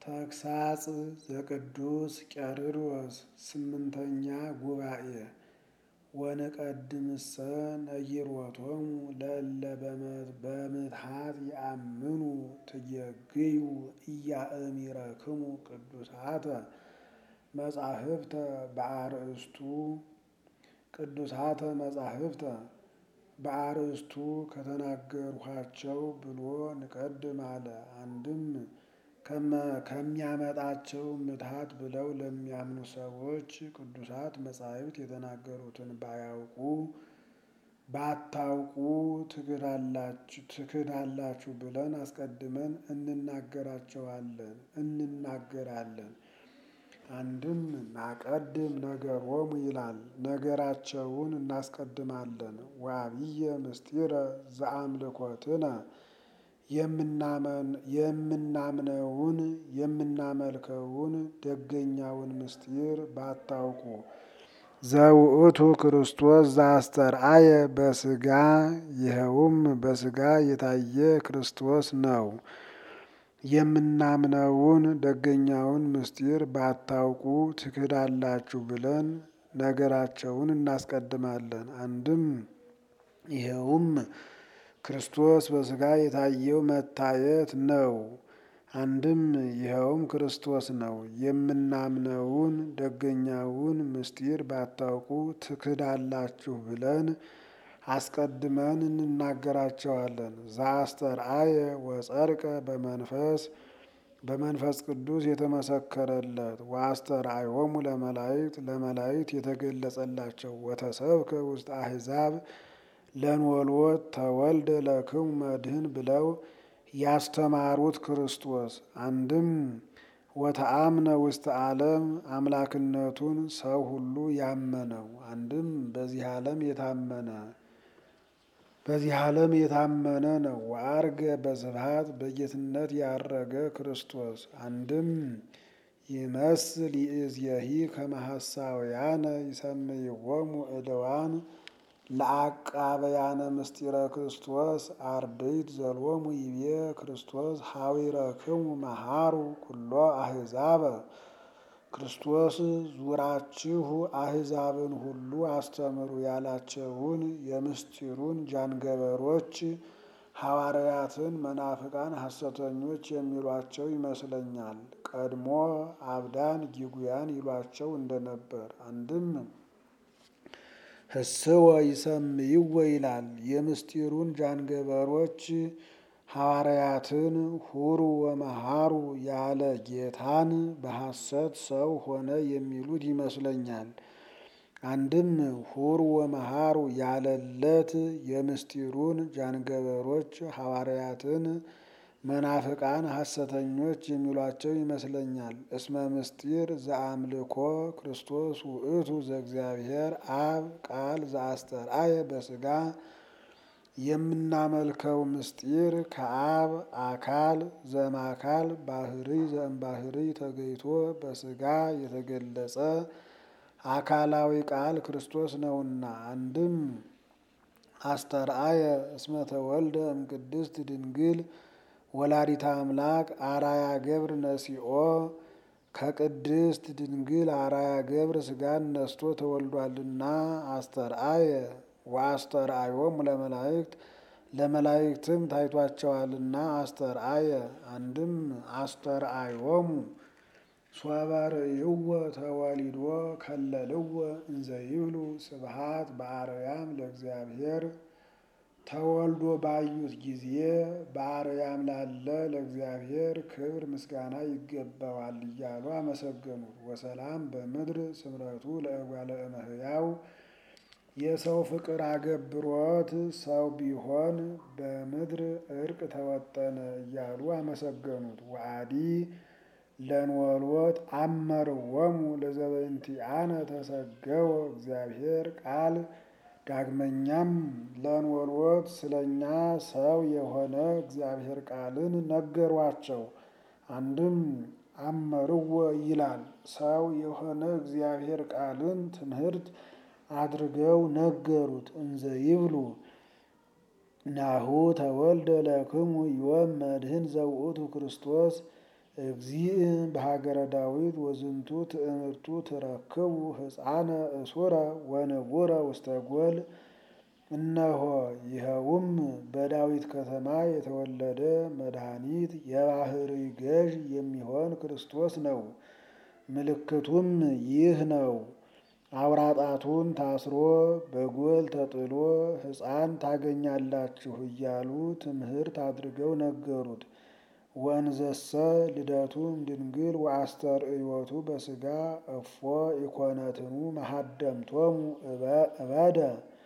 ተግሳጽ ዘቅዱስ ቄርሎስ ስምንተኛ ጉባኤ ወንቀድምሰ ነጊሮቶሙ ለእለ በምትሃት ይአምኑ ትየግዩ ኢያእሚረክሙ ቅዱሳተ መጻሕፍተ በአርእስቱ ቅዱሳተ መጻሕፍተ በአርእስቱ ከተናገርኋቸው ብሎ ንቀድም አለ። አንድም ከሚያመጣቸው ምትሃት ብለው ለሚያምኑ ሰዎች ቅዱሳት መጻሕፍት የተናገሩትን ባያውቁ ባታውቁ ትክዳላችሁ ብለን አስቀድመን እንናገራቸዋለን እንናገራለን። አንድም ናቀድም ነገሮሙ ይላል፣ ነገራቸውን እናስቀድማለን። ወአብየ ምስጢረ ዘአምልኮትነ የምናምነውን የምናመልከውን ደገኛውን ምስጢር ባታውቁ ዘውእቱ ክርስቶስ ዘአስተርአየ በሥጋ ይኸውም በሥጋ የታየ ክርስቶስ ነው። የምናምነውን ደገኛውን ምስጢር ባታውቁ ትክዳላችሁ ብለን ነገራቸውን እናስቀድማለን። አንድም ይኸውም ክርስቶስ በሥጋ የታየው መታየት ነው። አንድም ይኸውም ክርስቶስ ነው። የምናምነውን ደገኛውን ምስጢር ባታውቁ ትክዳላችሁ ብለን አስቀድመን እንናገራቸዋለን። ዘአስተርአየ ወጸድቀ በመንፈስ በመንፈስ ቅዱስ የተመሰከረለት ወአስተርአዮሙ ለመላእክት ለመላእክት የተገለጸላቸው ወተሰብከ ውስጥ አሕዛብ ለንወልወት ተወልደ ለክሙ መድህን ብለው ያስተማሩት ክርስቶስ አንድም ወተአምነ ውስጥ ዓለም አምላክነቱን ሰው ሁሉ ያመነው አንድም በዚህ ዓለም የታመነ በዚህ ዓለም የታመነ ነው። ወአርገ በስብሐት በጌትነት ያረገ ክርስቶስ አንድም ይመስል ይእዜሂ ከመ ሐሳውያነ ይሰምይዎሙ ዕልዋን ለአቃበያነ ምስጢረ ክርስቶስ አርድእት ዘሎሙ ይቤ ክርስቶስ ሀዊረክሙ መሃሩ ኩሎ አሕዛበ ክርስቶስ ዙራችሁ አሕዛብን ሁሉ አስተምሩ ያላቸውን የምስጢሩን ጃንገበሮች ሐዋርያትን መናፍቃን ሐሰተኞች የሚሏቸው ይመስለኛል። ቀድሞ አብዳን ጊጉያን ይሏቸው እንደነበር አንድም ህስወ ይሰምይወ ይላል። የምስጢሩን ጃንገበሮች ሐዋርያትን ሁሩ ወመሃሩ ያለ ጌታን በሐሰት ሰው ሆነ የሚሉት ይመስለኛል። አንድም ሁሩ ወመሃሩ ያለለት የምስጢሩን ጃንገበሮች ሐዋርያትን መናፍቃን ሐሰተኞች የሚሏቸው ይመስለኛል። እስመ ምስጢር ዘአምልኮ ክርስቶስ ውእቱ ዘእግዚአብሔር አብ ቃል ዘአስተርአየ በሥጋ የምናመልከው ምስጢር ከአብ አካል ዘማካል ባህሪ ዘእምባህሪ ተገይቶ በሥጋ የተገለጸ አካላዊ ቃል ክርስቶስ ነውና። አንድም አስተርአየ እስመ ተወልደ እምቅድስት ድንግል ወላዲተ አምላክ አራያ ገብር ነሲኦ ከቅድስት ድንግል አራያ ገብር ሥጋን ነስቶ ተወልዷልና። አስተርአየ ወአስተርአዮሙ ለመላእክት ለመላእክትም ታይቷቸዋልና። አስተርአየ አንድም አስተርአዮሙ ሶበ ርእይዎ ተወሊዶ ከለልዎ እንዘ ይብሉ ስብሐት በአርያም ለእግዚአብሔር ተወልዶ ባዩት ጊዜ በአርያም ላለ ለእግዚአብሔር ክብር ምስጋና ይገባዋል እያሉ አመሰገኑት። ወሰላም በምድር ስምረቱ ለእጓለ እመሕያው የሰው ፍቅር አገብሮት ሰው ቢሆን በምድር እርቅ ተወጠነ እያሉ አመሰገኑት። ወአዲ ለንወልወት አመርዎሙ ለዘበእንቲአነ ተሰገወ እግዚአብሔር ቃል ዳግመኛም ለንወልወት ስለኛ ሰው የሆነ እግዚአብሔር ቃልን ነገሯቸው። አንድም አመርዎ ይላል ሰው የሆነ እግዚአብሔር ቃልን ትምህርት አድርገው ነገሩት። እንዘ ይብሉ ናሁ ተወልደ ለክሙ ዮም መድህን ዘውእቱ ክርስቶስ እግዚእ በሀገረ ዳዊት ወዝንቱ ትእምርቱ ትረክቡ ሕፃነ እሱረ ወንቡረ ውስተ ጎል። እነሆ ይኸውም በዳዊት ከተማ የተወለደ መድኃኒት የባሕርይ ገዥ የሚሆን ክርስቶስ ነው። ምልክቱም ይህ ነው። አውራጣቱን ታስሮ በጎል ተጥሎ ሕፃን ታገኛላችሁ እያሉ ትምህርት አድርገው ነገሩት። ወእንዘሰ ልደቱም ድንግል ወአስተርእዮቱ በሥጋ እፎ ኢኮነትኑ መሃደምቶሙ እበደ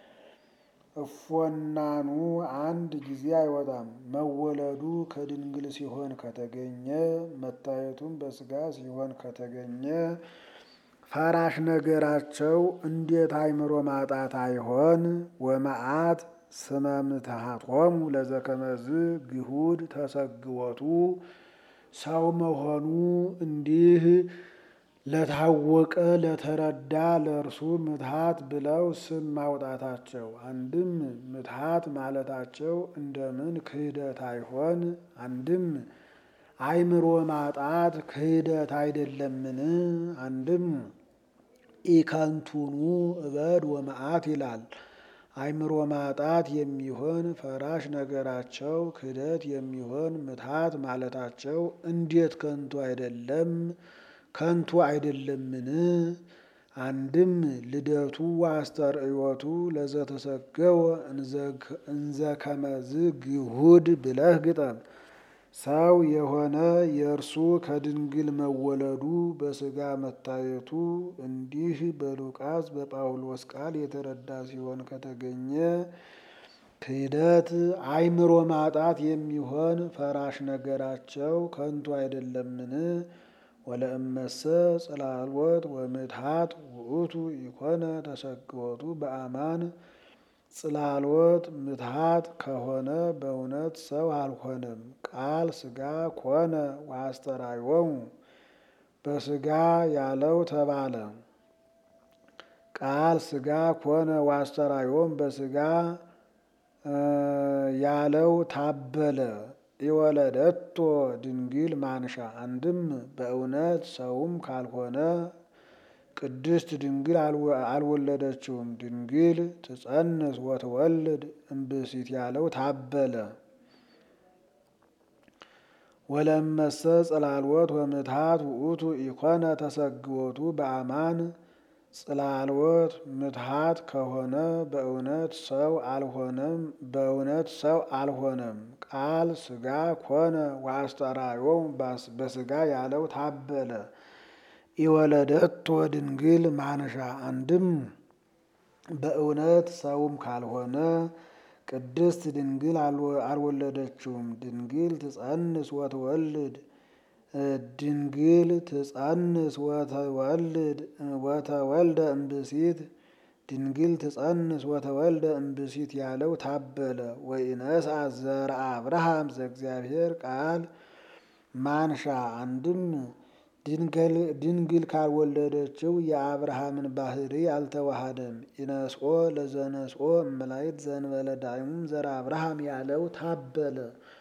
እፎናኑ አንድ ጊዜ አይወጣም። መወለዱ ከድንግል ሲሆን ከተገኘ መታየቱም በሥጋ ሲሆን ከተገኘ ፈራሽ ነገራቸው እንዴት አእምሮ ማጣት አይሆን? ወመዓት ስመ ምትሃቶሙ ለዘከመዝ ግሁድ ተሰግወቱ ሰው መሆኑ እንዲህ ለታወቀ ለተረዳ ለእርሱ ምትሃት ብለው ስም ማውጣታቸው አንድም ምትሃት ማለታቸው እንደምን ክህደት አይሆን? አንድም አእምሮ ማጣት ክህደት አይደለምን? አንድም ኢከንቱኑ እበድ ወመዓት ይላል። አእምሮ ማጣት የሚሆን ፈራሽ ነገራቸው ክህደት የሚሆን ምትሃት ማለታቸው እንዴት ከንቱ አይደለም ከንቱ አይደለምን? አንድም ልደቱ ወአስተርእዮቱ ለዘተሰገወ እንዘ ከመዝ ግሁድ ብለህ ግጠም። ሰው የሆነ የእርሱ ከድንግል መወለዱ በሥጋ መታየቱ እንዲህ በሉቃስ በጳውሎስ ቃል የተረዳ ሲሆን ከተገኘ ክህደት አእምሮ ማጣት የሚሆን ፈራሽ ነገራቸው ከንቱ አይደለምን? ወለእመሰ ጽላልወት ወምትሃት ውእቱ ኢኮነ ተሰግወቱ በአማን ጽላልወት ምትሃት ከሆነ በእውነት ሰው አልሆነም። ቃል ሥጋ ኮነ ወአስተርአዮሙ በሥጋ ያለው ተባለ። ቃል ሥጋ ኮነ ወአስተርአዮሙ በሥጋ ያለው ታበለ። የወለደቶ ድንግል ማንሻ አንድም በእውነት ሰውም ካልሆነ ቅድስት ድንግል አልወለደችውም። ድንግል ትጸንስ ወትወልድ እምብእሲት ያለው ታበለ። ወለመሰ ጽላልወት ወምትሃት ውእቱ ኢኮነ ተሰግወቱ በአማን ጽላልወት ምትሃት ከሆነ በእውነት ሰው አልሆነም። በእውነት ሰው አልሆነም። ቃል ሥጋ ኮነ ወአስተርአዮሙ በሥጋ ያለው ታበለ። ኢወለደቶ ድንግል ማንሻ አንድም በእውነት ሰውም ካልሆነ ቅድስት ድንግል አልወለደችውም። ድንግል ትጸንስ ወትወልድ ድንግል ትጸንስ ወተወልድ ወተወልደ እምብእሲት ድንግል ትጸንስ ወተወልደ እምብእሲት ያለው ታበለ። ወኢነስአ ዘርአ አብርሃም ዘእግዚአብሔር ቃል ማንሻ አንድም ድንግል ካልወለደችው የአብርሃምን ባሕርይ አልተዋሃደም። ኢነስኦ ለዘነስኦ እመላእክት ዘእንበለ ዳይሙም ዘርአ አብርሃም ያለው ታበለ።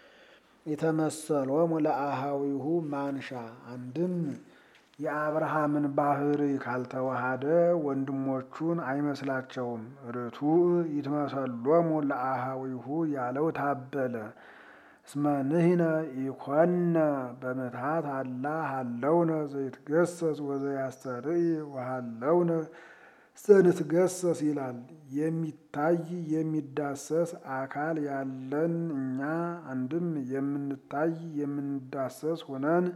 የተመሰሎሙ ለአሃዊሁ ማንሻ አንድም የአብርሃምን ባሕርይ ካልተዋሃደ ወንድሞቹን አይመስላቸውም። ርቱዕ ይትመሰሎሙ ለአሃዊሁ ያለው ታበለ። እስመ ንሕነ ኢኮነ በምትሃት አላ ሀለውነ ዘይትገሰስ ወዘያስተርኢ ወሀለውነ ዘንትገሰስ ይላል። የሚታይ የሚዳሰስ አካል ያለን እኛ አንድም የምንታይ የምንዳሰስ ሆነን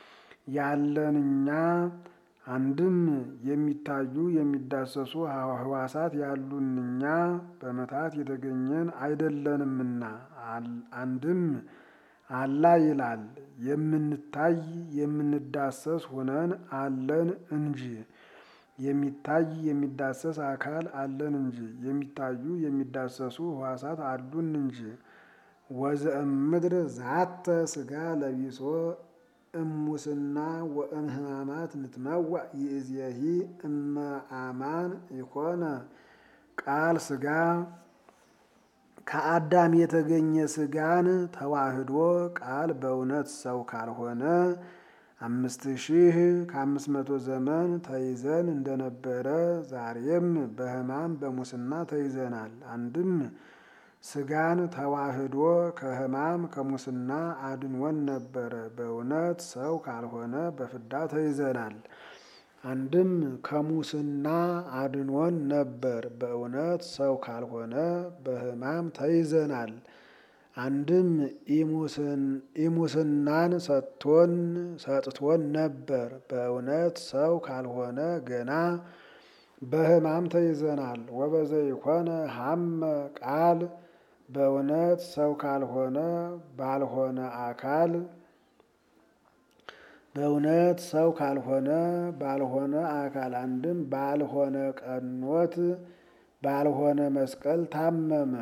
ያለን እኛ አንድም የሚታዩ የሚዳሰሱ ሕዋሳት ያሉን እኛ በምትሃት የተገኘን አይደለንምና አንድም አላ ይላል። የምንታይ የምንዳሰስ ሆነን አለን እንጂ የሚታይ የሚዳሰስ አካል አለን እንጂ የሚታዩ የሚዳሰሱ ሕዋሳት አሉን እንጂ። ወዘእምድር ዛተ ሥጋ ለቢሶ እሙስና ወእምህማማት ንትመዋዕ ይእዜሂ እመ አማን ኢኮነ ቃል ሥጋ ከአዳም የተገኘ ሥጋን ተዋህዶ ቃል በእውነት ሰው ካልሆነ አምስት ሺህ ከአምስት መቶ ዘመን ተይዘን እንደነበረ ዛሬም በሕማም በሙስና ተይዘናል። አንድም ስጋን ተዋህዶ ከሕማም ከሙስና አድንወን ነበረ። በእውነት ሰው ካልሆነ በፍዳ ተይዘናል። አንድም ከሙስና አድንወን ነበር። በእውነት ሰው ካልሆነ በሕማም ተይዘናል። አንድም ኢሙስናን ሰጥቶን ሰጥቶን ነበር። በእውነት ሰው ካልሆነ ገና በሕማም ተይዘናል። ወበዘይኮነ ሀመ ቃል በእውነት ሰው ካልሆነ ባልሆነ አካል በእውነት ሰው ካልሆነ ባልሆነ አካል አንድም ባልሆነ ቀኖት ባልሆነ መስቀል ታመመ።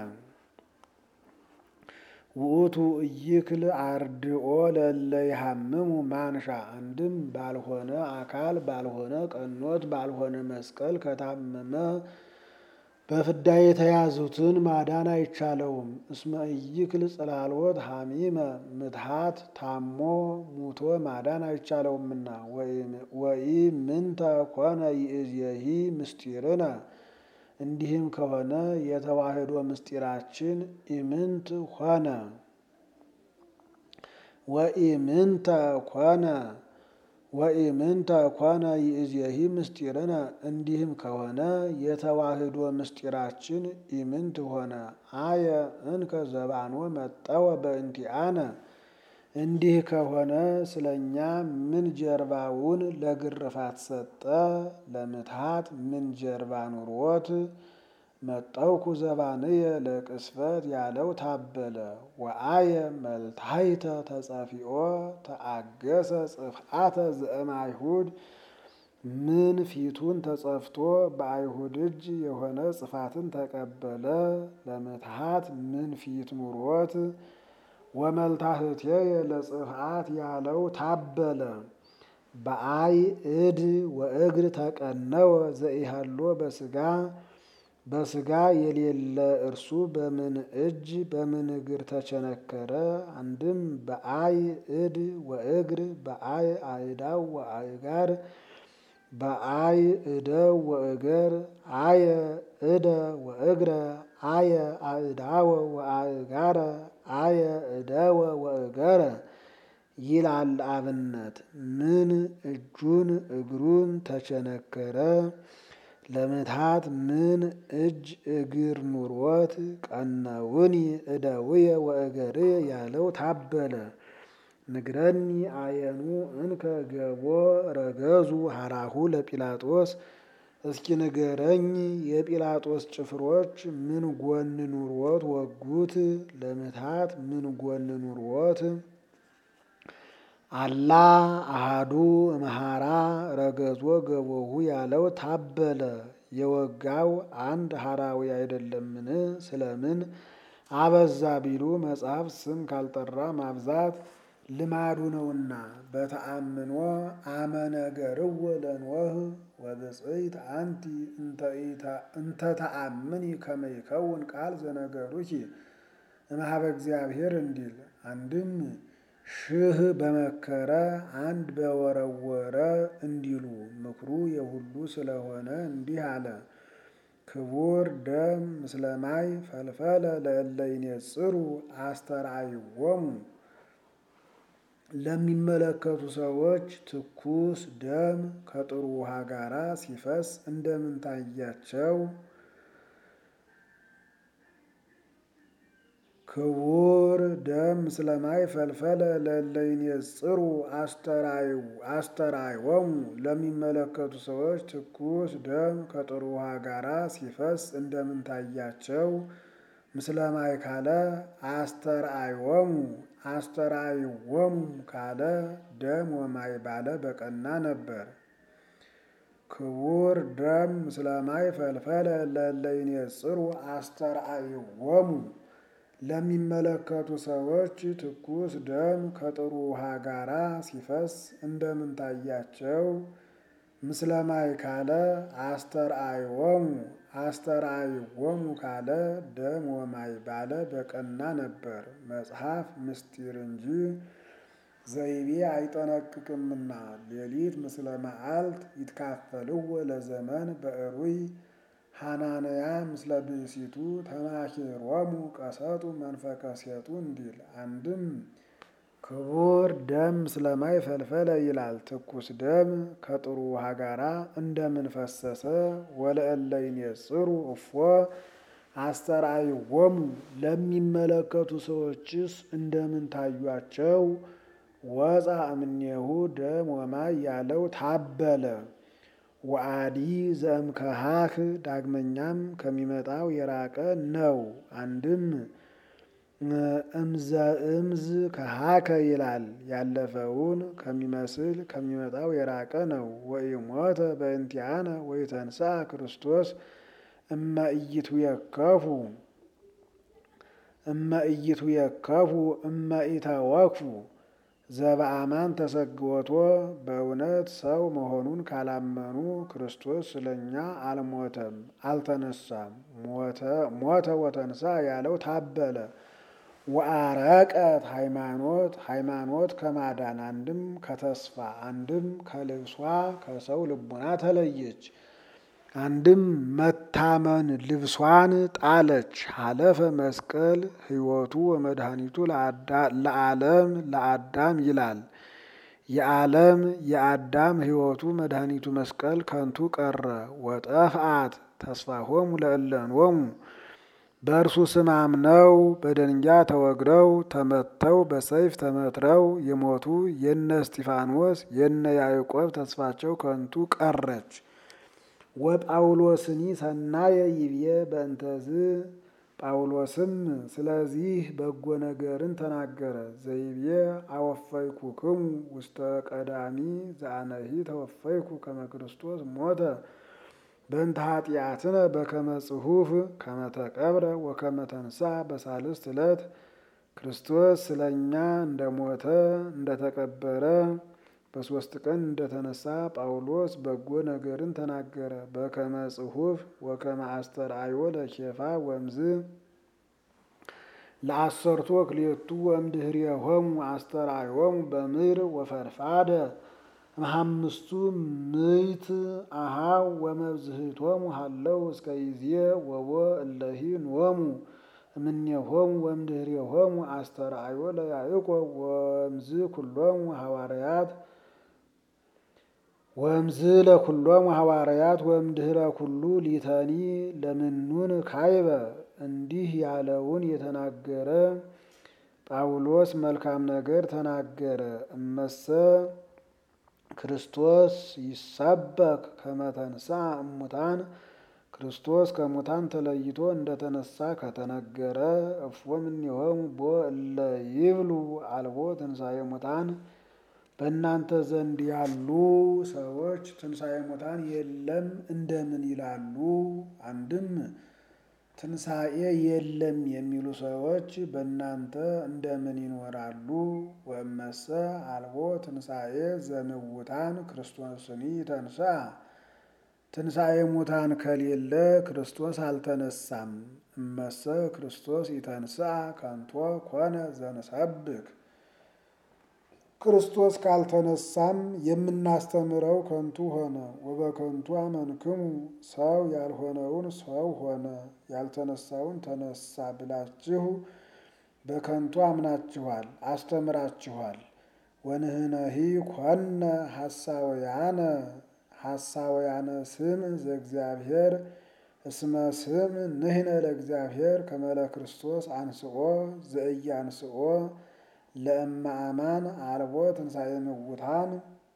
ውእቱ እይክል አርድኦ ለእለ ይሃምሙ ማንሻ አንድም ባልሆነ አካል ባልሆነ ቀኖት ባልሆነ መስቀል ከታመመ በፍዳ የተያዙትን ማዳን አይቻለውም። እስመ ኢይክል ጽላሎት ሐሚመ ምትሃት ታሞ ሙቶ ማዳን አይቻለውምና። ወኢምንተ ኮነ ይእዜሂ ምስጢርነ እንዲህም ከሆነ የተዋህዶ ምስጢራችን ኢምንት ሆነ። ወኢምንተ ኮነ ወኢምንተ ኮነ ይእዜሂ ምስጢርነ እንዲህም ከሆነ የተዋህዶ ምስጢራችን ኢምንት ሆነ። አየ እንከ ዘባኖ መጠወ በእንቲአነ እንዲህ ከሆነ ስለኛ ምን ጀርባውን ለግርፋት ሰጠ? ለምትሃት ምን ጀርባ ኑሮት? መጠውኩ ዘባንየ ለቅስፈት ያለው ታበለ። ወአየ መልታይተ ተጸፊኦ ተአገሰ ጽፍአተ ዘእም አይሁድ ምን ፊቱን ተጸፍቶ በአይሁድ እጅ የሆነ ጽፋትን ተቀበለ። ለምትሃት ምን ፊት ኑሮት? ወመልታህትየ ለጽፍአት ያለው ታበለ። በአይ እድ ወእግር ተቀነወ ዘኢሃሎ በስጋ በስጋ የሌለ እርሱ በምን እጅ በምን እግር ተቸነከረ? አንድም በአይ እድ ወእግር በአይ አእዳው ወአእጋር በአይ እደው ወእገር አየ እደ ወእግረ አየ አእዳወ ወአእጋረ አየ እደወ ወእገረ ይላል አብነት። ምን እጁን እግሩን ተቸነከረ? ለምትሃት ምን እጅ እግር ኑሮት? ቀነውኒ እደውየ ወእገርየ ያለው ታበለ። ንግረኒ አየኑ እንከ ገቦ ረገዙ ሀራሁ ለጲላጦስ እስኪ ንገረኝ የጲላጦስ ጭፍሮች ምን ጎን ኑሮት ወጉት? ለምትሃት ምን ጎን ኑሮት? አላ አሃዱ እምሃራ ረገዞ ገቦሁ ያለው ታበለ። የወጋው አንድ ሀራዊ አይደለምን? ስለምን አበዛ ቢሉ መጽሐፍ ስም ካልጠራ ማብዛት ልማዱ ነውና። በተአምኖ አመነገርዎ ለኖህ ወብፅዕት አንቲ እንተ ተአምኒ ከመ ይከውን ቃል ዘነገሩኪ እምኀበ እግዚአብሔር እንዲል አንድም ሺህ በመከረ አንድ በወረወረ እንዲሉ ምክሩ የሁሉ ስለሆነ እንዲህ አለ። ክቡር ደም ምስለ ማይ ፈልፈለ ለእለ ይኔጽሩ አስተርአይዎሙ ለሚመለከቱ ሰዎች ትኩስ ደም ከጥሩ ውሃ ጋር ሲፈስ እንደምን ታያቸው? ክቡር ደም ምስለ ማይ ፈልፈለ ለእለ ይኔጽሩ አስተርአይዎሙ ለሚመለከቱ ሰዎች ትኩስ ደም ከጥሩ ውሃ ጋር ሲፈስ እንደምን ታያቸው? ምስለ ማይ ካለ አስተርአይዎሙ አስተርአይዎሙ ካለ ደም ወማይ ባለ በቀና ነበር። ክቡር ደም ምስለ ማይ ፈልፈለ ለእለ ይኔጽሩ አስተርአይዎሙ ለሚመለከቱ ሰዎች ትኩስ ደም ከጥሩ ውሃ ጋራ ሲፈስ እንደምን ታያቸው? ምስለ ማይ ካለ አስተርአይዎሙ አስተርአይዎሙ ካለ ደም ወማይ ባለ በቀና ነበር። መጽሐፍ ምስጢር እንጂ ዘይቤ አይጠነቅቅምና ሌሊት ምስለ መዓልት ይትካፈልዎ ለዘመን በእሩይ ሐናንያ ምስለ ብእሲቱ ተማኪሮሙ ቀሰጡ መንፈቀ ሴጡ እንዲል አንድም ክቡር ደም ስለማይ ፈልፈለ ይላል። ትኩስ ደም ከጥሩ ውሃ ጋራ እንደምን ፈሰሰ? ወለእለ ይኔጽሩ እፎ አስተርአይዎሙ ለሚመለከቱ ሰዎችስ እንደምን ታዩአቸው? ወፃ እምኔሁ ደም ወማይ ያለው ታበለ። ወአዲ ዘእምከሃክ ዳግመኛም ከሚመጣው የራቀ ነው። አንድም እምዘ እምዝ ከሃከ ይላል። ያለፈውን ከሚመስል ከሚመጣው የራቀ ነው። ወኢሞተ በእንቲአነ ወኢተንሥአ ክርስቶስ እመ ኢይትዌከፉ እመ ኢይትዌከፉ እመ ኢተወክፉ ዘበአማን ተሰግወቶ በእውነት ሰው መሆኑን ካላመኑ ክርስቶስ ስለኛ አልሞተም አልተነሳም። ሞተ ወተንሳ ያለው ታበለ። ወአረቀት ሃይማኖት ሃይማኖት ከማዳን አንድም ከተስፋ አንድም ከልብሷ ከሰው ልቡና ተለየች። አንድም መታመን ልብሷን ጣለች። ሀለፈ መስቀል ሕይወቱ ወመድኃኒቱ ለዓለም ለአዳም ይላል። የዓለም የአዳም ሕይወቱ መድኃኒቱ መስቀል ከንቱ ቀረ። ወጠፍአት ተስፋሆሙ ለእለንወሙ በእርሱ ስም አምነው በደንጊያ ተወግረው ተመተው በሰይፍ ተመትረው የሞቱ የነ እስጢፋኖስ የነ ያዕቆብ ተስፋቸው ከንቱ ቀረች። ወጳውሎስኒ ሰናየ ይብዬ በእንተዝ ጳውሎስም ስለዚህ በጎ ነገርን ተናገረ። ዘይብዬ አወፈይኩክሙ ውስተ ቀዳሚ ዘአነሂ ተወፈይኩ ከመ ክርስቶስ ሞተ በእንተ ኃጢአትነ በከመ ጽሑፍ ከመ ተቀብረ ወከመ ተንሥአ በሳልስት ዕለት ክርስቶስ ስለ እኛ እንደሞተ እንደተቀበረ በሦስት ቀን እንደተነሳ ጳውሎስ በጎ ነገርን ተናገረ። በከመ ጽሑፍ ወከመ አስተርአዮ ለኬፋ ወምዝ ለአሰርቱ ወክልኤቱ ወእምድኅሬሆሙ አስተርአዮሙ በምድር ወፈድፋደ እምሃምስቱ ምዕት አሃው ወመብዝህቶሙ ሃለው እስከ ይዜ ወቦ እለሂ ኖሙ እምኔሆሙ ወእምድኅሬሆሙ አስተርአዮ ለያዕቆብ ወእምዝ ኩሎሙ ሐዋርያት ወእምዝ ለኩሎሙ ሐዋርያት ወእምድኅረ ኩሉ ሊተኒ ለምኑን ካይበ እንዲህ ያለውን የተናገረ ጳውሎስ መልካም ነገር ተናገረ። እመሰ ክርስቶስ ይሰበክ ከመ ተንሥአ እሙታን ክርስቶስ ከሙታን ተለይቶ እንደተነሳ ከተነገረ እፎ እምኔሆሙ ቦ እለ ይብሉ አልቦ ትንሣኤ ሙታን በእናንተ ዘንድ ያሉ ሰዎች ትንሣኤ ሙታን የለም እንደምን ይላሉ? አንድም ትንሣኤ የለም የሚሉ ሰዎች በእናንተ እንደምን ይኖራሉ? ወእመሰ አልቦ ትንሣኤ ዘምውታን ክርስቶስኒ ተንሥአ ትንሣኤ ሙታን ከሌለ ክርስቶስ አልተነሳም። እመሰ ክርስቶስ ይተንሥአ ከንቶ ኮነ ዘንሰብክ ክርስቶስ ካልተነሳም የምናስተምረው ከንቱ ሆነ። ወበከንቱ አመንክሙ ሰው ያልሆነውን ሰው ሆነ ያልተነሳውን ተነሳ ብላችሁ በከንቱ አምናችኋል አስተምራችኋል። ወንህነሂ ኮነ ሐሳውያነ ሐሳውያነ ስም ዘእግዚአብሔር እስመ ስም ንሕነ ለእግዚአብሔር ከመ ለክርስቶስ አንስኦ ዘኢያንስኦ ለእመ አማን አልቦ ትንሣኤ ምውታን።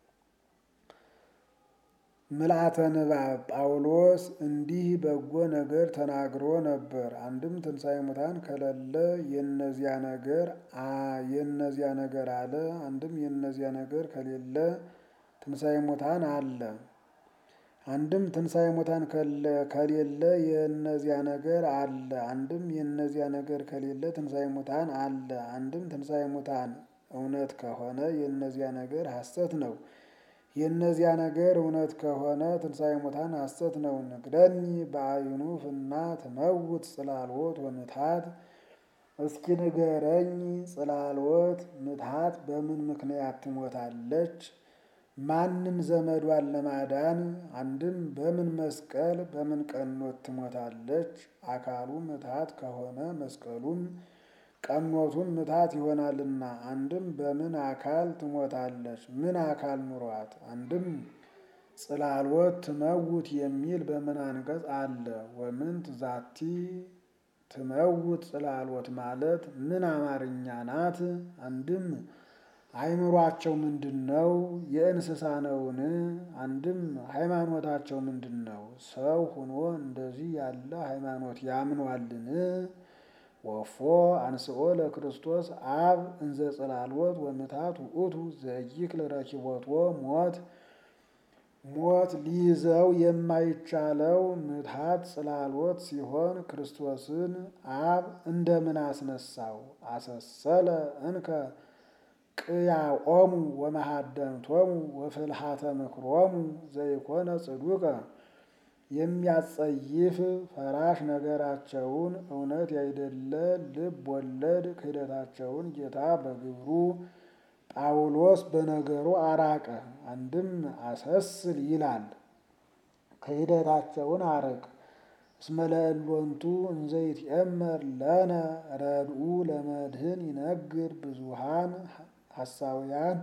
ምልአተ ንባብ ጳውሎስ እንዲህ በጎ ነገር ተናግሮ ነበር። አንድም ትንሣኤ ሙታን ከሌለ የነዚያ ነገር የነዚያ ነገር አለ። አንድም የነዚያ ነገር ከሌለ ትንሣኤ ሙታን አለ። አንድም ትንሣኤ ሙታን ከሌለ የእነዚያ ነገር አለ። አንድም የእነዚያ ነገር ከሌለ ትንሣኤ ሙታን አለ። አንድም ትንሣኤ ሙታን እውነት ከሆነ የእነዚያ ነገር ሐሰት ነው። የእነዚያ ነገር እውነት ከሆነ ትንሣኤ ሙታን ሐሰት ነው። ንግደኒ በአይኑ ፍና ትመውት ጽላልዎት ወምትሃት እስኪ ንገረኝ ጽላሎት ምትሃት በምን ምክንያት ትሞታለች? ማንም ዘመዷን ለማዳን አንድም በምን መስቀል በምን ቀኖት ትሞታለች? አካሉ ምትሃት ከሆነ መስቀሉም ቀኖቱም ምትሃት ይሆናልና አንድም በምን አካል ትሞታለች? ምን አካል ኑሯት? አንድም ጽላሎት ትመውት የሚል በምን አንቀጽ አለ? ወምንት ዛቲ ትመውት ጽላሎት ማለት ምን አማርኛ ናት? አንድም አይምሯቸው ምንድን ነው? የእንስሳ ነውን? አንድም ሃይማኖታቸው ምንድን ነው? ሰው ሁኖ እንደዚህ ያለ ሃይማኖት ያምኗልን? ወፎ አንስኦ ለክርስቶስ አብ እንዘ ጽላሎት ወምትሃት ውእቱ ዘይክል ረኪቦቶ ሞት ሞት ሊይዘው የማይቻለው ምትሃት ጽላሎት ሲሆን ክርስቶስን አብ እንደምን አስነሳው? አሰሰለ እንከ ቅያኦሙ ወመሃደንቶሙ ወፍልሃተ ምክሮሙ ዘይኮነ ጽዱቀ የሚያጸይፍ ፈራሽ ነገራቸውን እውነት ያይደለ ልብ ወለድ ክህደታቸውን ጌታ በግብሩ ጳውሎስ በነገሩ አራቀ። አንድም አሰስል ይላል ክህደታቸውን አርቅ። እስመ ለእሎንቱ እንዘ ይትኤመር ለነ ረድኡ ለመድህን ይነግር ብዙሃን ሐሳውያን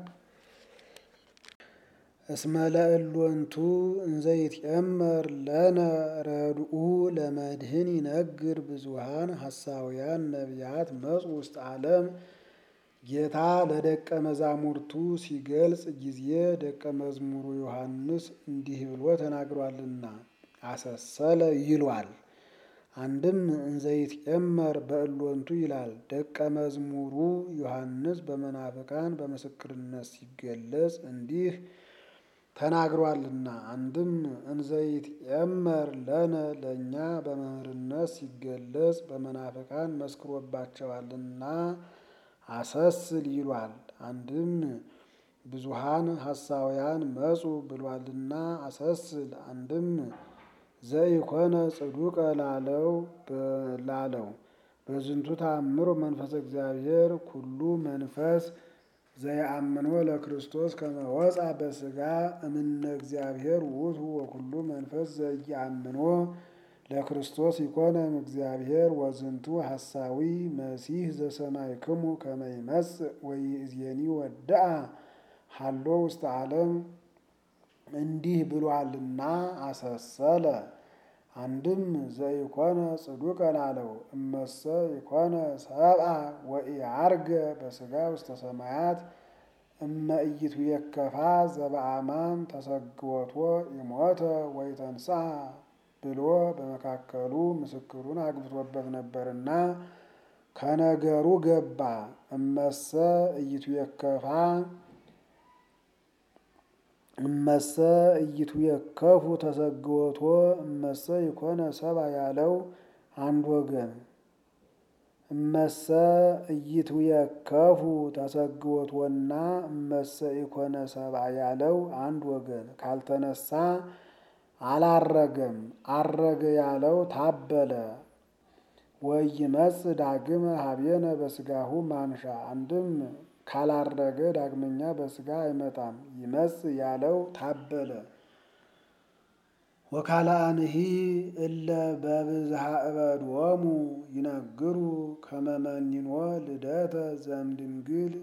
እስመ ለእሎንቱ እንዘ ይትኤመር ለነ ረድኡ ለመድህን ይነግር ብዙሃን ሐሳውያን ነቢያት መጹ ውስጥ ዓለም ጌታ ለደቀ መዛሙርቱ ሲገልጽ ጊዜ ደቀ መዝሙሩ ዮሐንስ እንዲህ ብሎ ተናግሯልና አሰሰለ ይሏል። አንድም እንዘ ይትኤመር በእሎንቱ ይላል። ደቀ መዝሙሩ ዮሐንስ በመናፍቃን በምስክርነት ሲገለጽ እንዲህ ተናግሯልና። አንድም እንዘ ይትኤመር ለነ ለእኛ በመምህርነት ሲገለጽ በመናፍቃን መስክሮባቸዋልና አሰስል ይሏል። አንድም ብዙሃን ሐሳውያን መጹ ብሏልና አሰስል። አንድም ዘኢኮነ ጽዱቀ ላለው ላለው በዝንቱ ተአምሮ መንፈሰ እግዚአብሔር ኩሉ መንፈስ ዘየአምኖ ለክርስቶስ ከመ ወፃ በሥጋ እምነ እግዚአብሔር ውእቱ ወኩሉ መንፈስ ዘየአምኖ ለክርስቶስ ይኮነ እግዚአብሔር ወዝንቱ ሐሳዊ መሲህ ዘሰማይክሙ ከመ ይመጽእ ወይእዜኒ ወድአ ሀሎ ውስተ ዓለም እንዲህ ብሏልና አሰሰለ። አንድም ዘኢኮነ ጽዱቀ ላለው እመሰ ኢኮነ ሰብአ ወኢዐርገ በሥጋ ውስተ ሰማያት እመ ኢይትዌከፋ ዘበአማን ተሰግወቶ ኢሞተ ወኢተንሥአ ብሎ በመካከሉ ምስክሩን አግብቶበት ነበርና ከነገሩ ገባ። እመሰ ኢይትዌከፋ እመሰ ኢይትዌከፉ ተሰግወቶ እመሰ ኢኮነ ሰብአ ያለው አንድ ወገን እመሰ ኢይትዌከፉ ተሰግወቶና እመሰ ኢኮነ ሰብአ ያለው አንድ ወገን ካልተነሳ አላረገም። አረገ ያለው ታበለ። ወይመጽእ ዳግመ ሀቤነ በሥጋሁ ማንሻ አንድም ካላረገ ዳግመኛ በሥጋ አይመጣም። ይመጽእ ያለው ታበለ። ወካልአንሂ እለ በብዝሃ እበድዎሙ ይነግሩ ከመ መኒኖ ልደተ ዘእምድንግል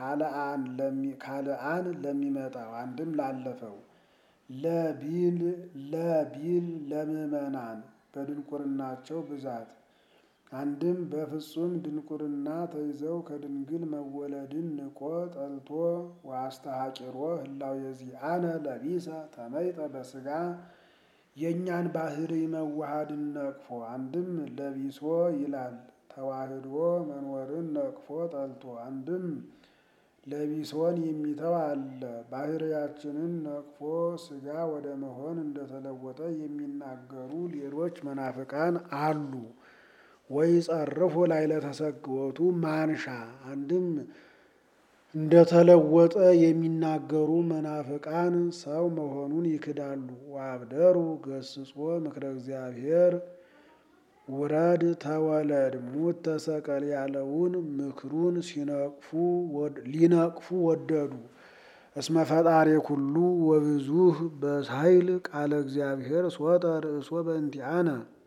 ካልአን ለሚመጣው አንድም ላለፈው ለቢል ለቢል ለምእመናን በድንቁርናቸው ብዛት አንድም በፍጹም ድንቁርና ተይዘው ከድንግል መወለድን ንቆ ጠልቶ ወአስተሐቂሮ ህላዌ ዚአነ ለቢሰ ተመይጠ በሥጋ የእኛን ባህሪ መዋሃድን ነቅፎ አንድም ለቢሶ ይላል ተዋህዶ መኖርን ነቅፎ ጠልቶ አንድም ለቢሶን የሚተው አለ። ባህሪያችንን ነቅፎ ሥጋ ወደ መሆን እንደተለወጠ የሚናገሩ ሌሎች መናፍቃን አሉ። ወይ ጸርፎ ላይ ለተሰግወቱ ማንሻ አንድም እንደተለወጠ የሚናገሩ መናፍቃን ሰው መሆኑን ይክዳሉ። ወአብደሩ ገስጾ ምክረ እግዚአብሔር ውረድ ተወለድ ሙት ተሰቀል ያለውን ምክሩን ሲነቅፉ ሊነቅፉ ወደዱ። እስመ ፈጣሪ ኩሉ ወብዙህ በኃይል ቃለ እግዚአብሔር ሶጠ ርእሶ በእንቲአነ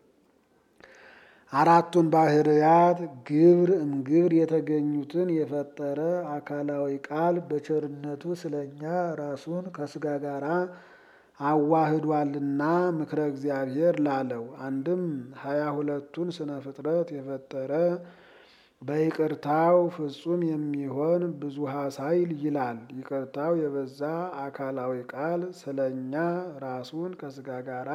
አራቱን ባህርያት ግብር እምግብር የተገኙትን የፈጠረ አካላዊ ቃል በቸርነቱ ስለኛ ራሱን ከስጋ ጋራ አዋህዷልና ምክረ እግዚአብሔር ላለው አንድም ሀያ ሁለቱን ስነ ፍጥረት የፈጠረ በይቅርታው ፍጹም የሚሆን ብዙሃ ኃይል ይላል። ይቅርታው የበዛ አካላዊ ቃል ስለኛ ራሱን ከስጋ ጋራ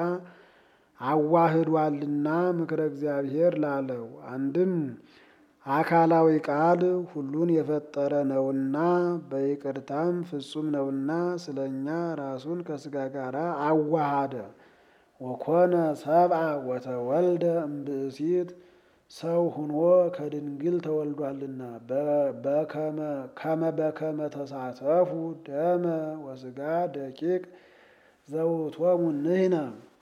አዋህዷልና ምክረ እግዚአብሔር ላለው አንድም አካላዊ ቃል ሁሉን የፈጠረ ነውና በይቅርታም ፍጹም ነውና ስለኛ ራሱን ከስጋ ጋራ አዋሃደ። ወኮነ ሰብአ ወተወልደ እምብእሲት ሰው ሁኖ ከድንግል ተወልዷልና ከመ በከመ ተሳተፉ ደመ ወስጋ ደቂቅ ዘውእቶሙ ንሕነ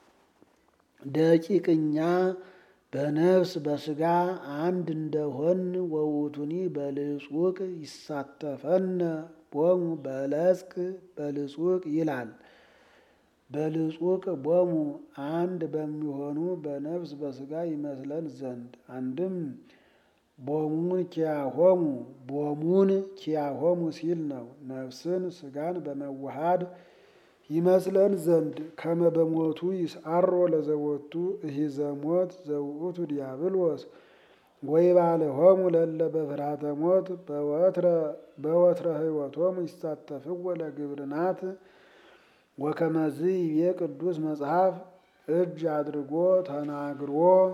ደቂቅ እኛ በነፍስ በስጋ አንድ እንደሆን ወውቱኒ በልጹቅ ይሳተፈነ ቦሙ በለጽቅ በልጹቅ ይላል። በልጹቅ ቦሙ አንድ በሚሆኑ በነፍስ በስጋ ይመስለን ዘንድ አንድም ቦሙን ኪያሆሙ ቦሙን ኪያሆሙ ሲል ነው። ነፍስን ስጋን በመዋሃድ ይመስለን ዘንድ ከመ በሞቱ ይስዓሮ ለዘቦቱ እሂዘ ሞት ዘውእቱ ዲያብሎስ ወይባልሆሙ ለእለ በፍርሃተ ሞት በወትረ ሕይወቶሙ ይሳተፍዎ ለግብርናት ወከመዝ ይቤ ቅዱስ መጽሐፍ እጅ አድርጎ ተናግሮ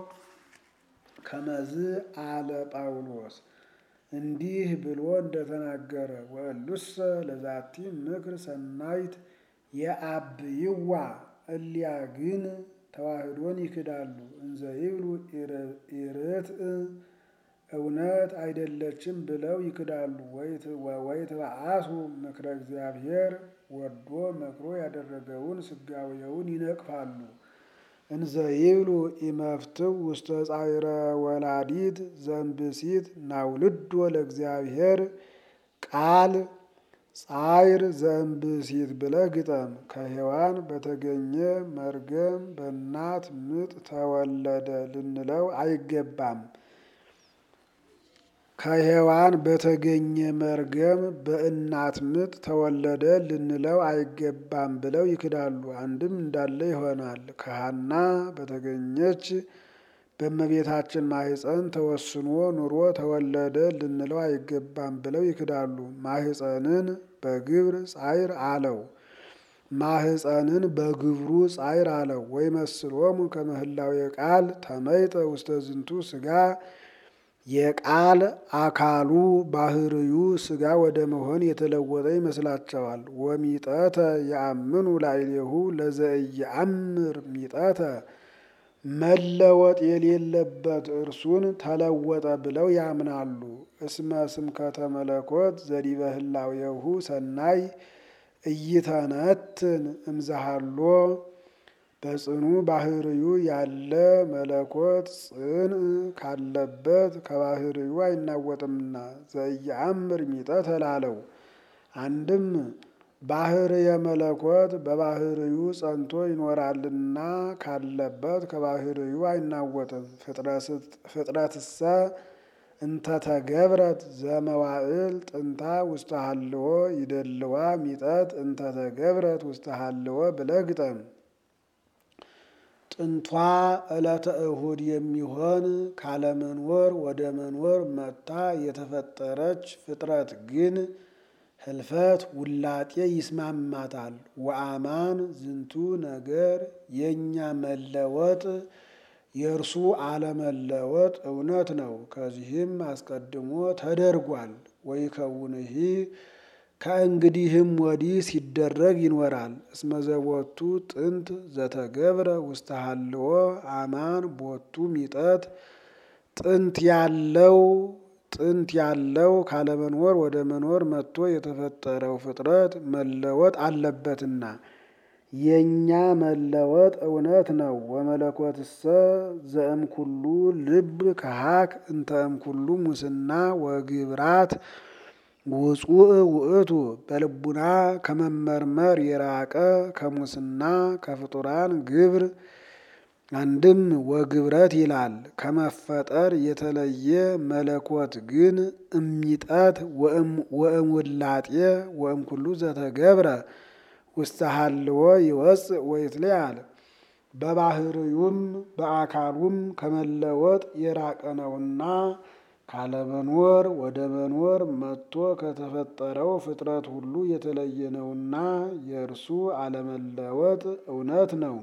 ከመዝ አለ ጳውሎስ እንዲህ ብሎ እንደተናገረ ወእሉሰ ለዛቲ ምክር ሰናይት የአብይዋ እሊያ ግን ተዋህዶን ይክዳሉ። እንዘ ይብሉ ኢርትዕ እውነት አይደለችም ብለው ይክዳሉ። ወይትበአሱ ምክረ እግዚአብሔር ወዶ መክሮ ያደረገውን ስጋዌውን ይነቅፋሉ። እንዘ ይብሉ ኢመፍትው ውስተ ጻዕረ ወላዲት ዘእምብእሲት ናውልዶ ለእግዚአብሔር ቃል ጻዕር ዘእምብእሲት ብለህ ግጠም። ከሔዋን በተገኘ መርገም በእናት ምጥ ተወለደ ልንለው አይገባም። ከሔዋን በተገኘ መርገም በእናት ምጥ ተወለደ ልንለው አይገባም ብለው ይክዳሉ። አንድም እንዳለ ይሆናል። ከሐና በተገኘች በእመቤታችን ማህፀን ተወስኖ ኑሮ ተወለደ ልንለው አይገባም ብለው ይክዳሉ። ማህፀንን በግብር ጻዕር አለው። ማህፀንን በግብሩ ጻዕር አለው። ወይ መስሎሙ ከመህላዊ ቃል ተመይጠ ውስተ ዝንቱ ስጋ የቃል አካሉ ባህርዩ ስጋ ወደ መሆን የተለወጠ ይመስላቸዋል። ወሚጠተ የአምኑ ላዕሌሁ ለዘኢየአምር ሚጠተ መለወጥ የሌለበት እርሱን ተለወጠ ብለው ያምናሉ። እስመ ስምከተ መለኮት ዘዲበ ህላዌሁ ሰናይ እይተነትን እምዛሃሎ በጽኑ ባህርዩ ያለ መለኮት ጽን ካለበት ከባህርዩ አይናወጥምና ዘኢየአምር ሚጠተ ላለው አንድም ባህርየ መለኮት በባህርዩ ጸንቶ ይኖራልና ካለበት ከባህርዩ አይናወጥም። ፍጥረትሰ እንተተገብረት ዘመዋዕል ጥንታ ውስተ ሀልዎ ይደልዋ ሚጠት እንተተገብረት ውስተ ሀልዎ ብለህ ግጠም። ጥንቷ ዕለተ እሁድ የሚሆን ካለመኖር ወደ መኖር መጥታ የተፈጠረች ፍጥረት ግን ህልፈት ውላጤ ይስማማታል። ወአማን ዝንቱ ነገር የእኛ መለወጥ የእርሱ አለመለወጥ እውነት ነው። ከዚህም አስቀድሞ ተደርጓል። ወይከውንሂ ከእንግዲህም ወዲህ ሲደረግ ይኖራል። እስመ ዘቦቱ ጥንት ዘተገብረ ውስተ ሀልዎ አማን ቦቱ ሚጠት ጥንት ያለው ጥንት ያለው ካለመኖር ወደ መኖር መጥቶ የተፈጠረው ፍጥረት መለወጥ አለበትና የእኛ መለወጥ እውነት ነው። ወመለኮትሰ ዘእምኩሉ ልብ ከሃክ እንተ እምኩሉ ሙስና ወግብራት ውጹእ ውእቱ በልቡና ከመመርመር የራቀ ከሙስና ከፍጡራን ግብር አንድም ወግብረት ይላል ከመፈጠር የተለየ መለኮት ግን እሚጠት ወእምውላጤ ወእምኩሉ ዘተገብረ ውስተ ሀልዎ ይወፅእ ወይትለያል በባህርዩም በአካሉም ከመለወጥ የራቀ ነውና ካለመኖር ወደ መኖር መጥቶ ከተፈጠረው ፍጥረት ሁሉ የተለየ ነውና የእርሱ አለመለወጥ እውነት ነው።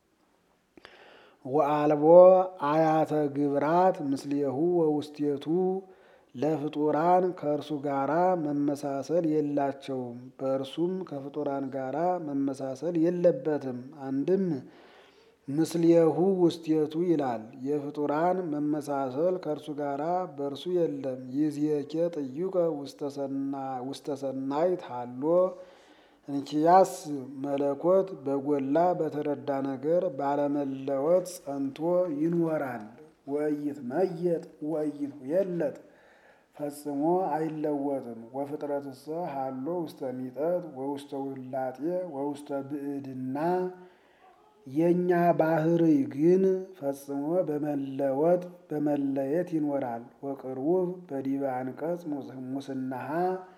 ወአልቦ አያተ ግብራት ምስሌሁ ወውስቴቱ ለፍጡራን ከእርሱ ጋራ መመሳሰል የላቸውም፣ በእርሱም ከፍጡራን ጋራ መመሳሰል የለበትም። አንድም ምስሌሁ ውስቴቱ ይላል። የፍጡራን መመሳሰል ከእርሱ ጋራ በእርሱ የለም። ይዝየኬ ጥዩቀ ውስተ ሰናይት ሃሎ እንኪያስ መለኮት በጎላ በተረዳ ነገር ባለመለወጥ ጸንቶ ይኖራል። ወኢይትመየጥ ወኢይትሁየለጥ ፈጽሞ አይለወጥም። ወፍጥረትሰ ሃሎ ውስተ ሚጠት ወውስተ ውላጤ ወውስተ ብዕድና የእኛ ባህርይ ግን ፈጽሞ በመለወጥ በመለየት ይኖራል። ወቅርቡብ በዲበ አንቀጽ ሙስናሃ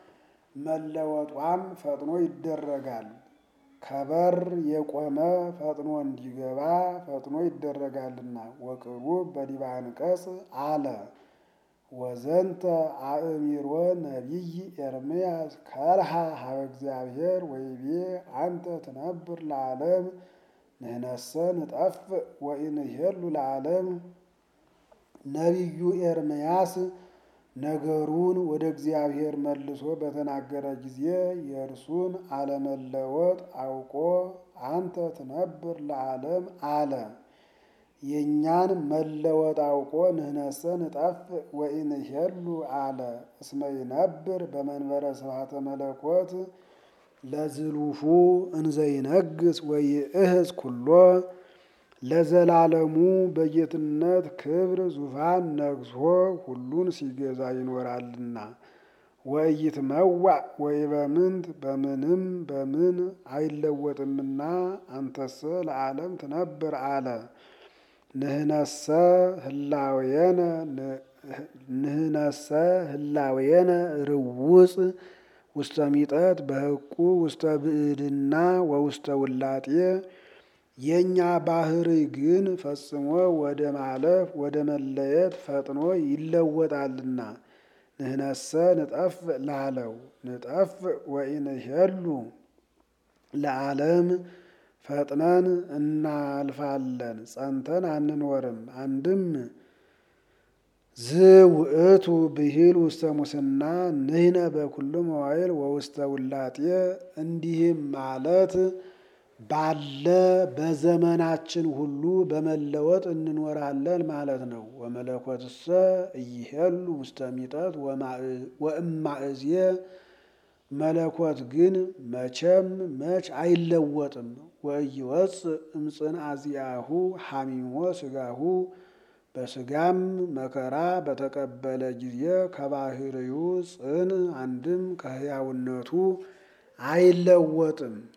መለወጧም ፈጥኖ ይደረጋል። ከበር የቆመ ፈጥኖ እንዲገባ ፈጥኖ ይደረጋልና። ወቅርቡብ በዲበ አንቀጽ አለ ወዘንተ አእሚሮ ነቢይ ኤርምያስ ከልሃ ሀበ እግዚአብሔር ወይቤ አንተ ትነብር ለዓለም ንህነሰ ንጠፍእ ወኢንሄሉ ለዓለም። ነቢዩ ኤርምያስ ነገሩን ወደ እግዚአብሔር መልሶ በተናገረ ጊዜ የእርሱን አለመለወጥ አውቆ አንተ ትነብር ለዓለም አለ። የእኛን መለወጥ አውቆ ንህነሰ ንጠፍእ ወኢንሄሉ አለ። እስመ ይነብር በመንበረ ስብሐተ መለኮት ለዝሉፉ እንዘይነግስ ወይእህዝ ኩሎ ለዘላለሙ በጌትነት ክብር ዙፋን ነግሶ ሁሉን ሲገዛ ይኖራልና። ወኢይትመዋዕ ወኢበምንት በምንም በምን አይለወጥምና አንተሰ ለዓለም ትነብር አለ። ንህነሰ ህላዌነ ንህነሰ ህላዌነ ርውፅ ውስተ ሚጠት በህቁ ውስተ ብዕድና ወውስተ ውላጤ የእኛ ባህርይ ግን ፈጽሞ ወደ ማለፍ ወደ መለየት ፈጥኖ ይለወጣልና። ንህነሰ ንጠፍእ ላለው ንጠፍእ ወኢንሄሉ ለዓለም ፈጥነን እናልፋለን፣ ጸንተን አንኖርም። አንድም ዝውእቱ ብሂል ውስተ ሙስና ንህነ በኩሉ መዋይል ወውስተ ውላጤ እንዲህም ማለት ባለ በዘመናችን ሁሉ በመለወጥ እንኖራለን ማለት ነው። ወመለኮትሰ እይሄሉ ውስተ ሚጠት ወእማእዝየ መለኮት ግን መቼም መች አይለወጥም። ወኢይወፅእ እምፅንዐ ዚአሁ ሐሚሞ ሥጋሁ በሥጋም መከራ በተቀበለ ጊዜ ከባህርዩ ጽን አንድም ከሕያውነቱ አይለወጥም።